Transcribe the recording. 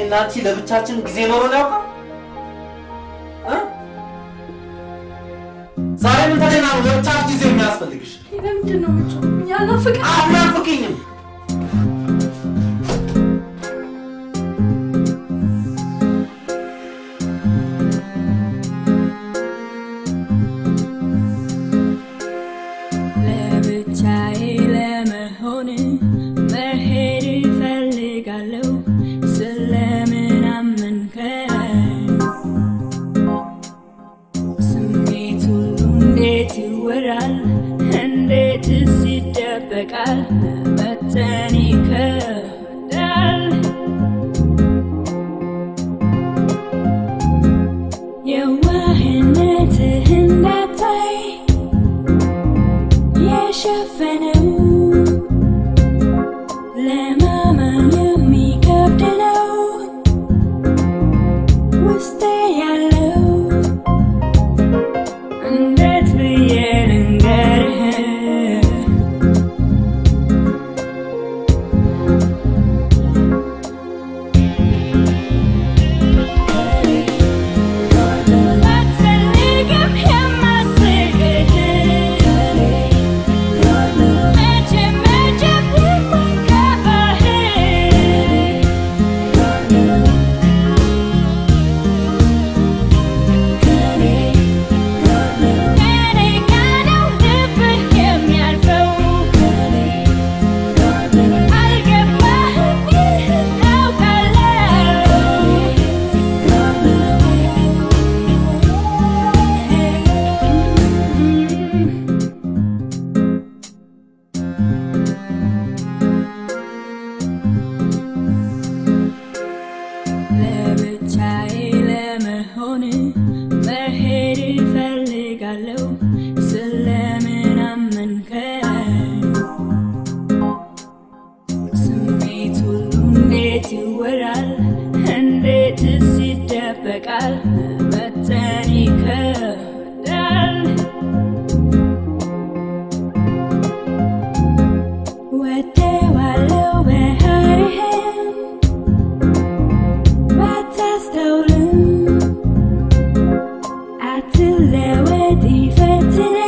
እኔና አንቺ ለብቻችን ጊዜ ኖሮን ያውቃል? እ? ዛሬ ምን ተገና ነው ለብቻችን ጊዜ የሚያስፈልግሽ? ለምንድን ነው የምትጮህ? ያናፍቃል። አትናፍቅኝም። ለብቻዬ ለመሆን መሄድ እፈልጋለሁ። ስለምን አመንከኝ? ስሜት ሁሉ እንዴት ይወራል? እንዴትስ ይደበቃል? መጠን ይከብዳል። የዋህነትህ እንዳታይ የሸፈነው ለማመን የሚከብድ ነው ውስጤ ያለው እንዴት ብዬ ልንገርህ አትፈልግም የማስቅህ መቼም መቼም የማይከፋህ ከኔ ጋር ነው ልብህ የሚያልፈው አልገባህም ይህን ታውቃለህ ለብቻዬ ለመሆን መሄድ እፈልጋለሁ። ስለምን አመንከኝ? ስሜት ሁሉ እንዴት ይወራል? እንዴትስ ይደበቃል? መጠን ይከብዳል። ወደዋለው ባህሪህን ባታስተውልም አትለወጥ ይፈትናል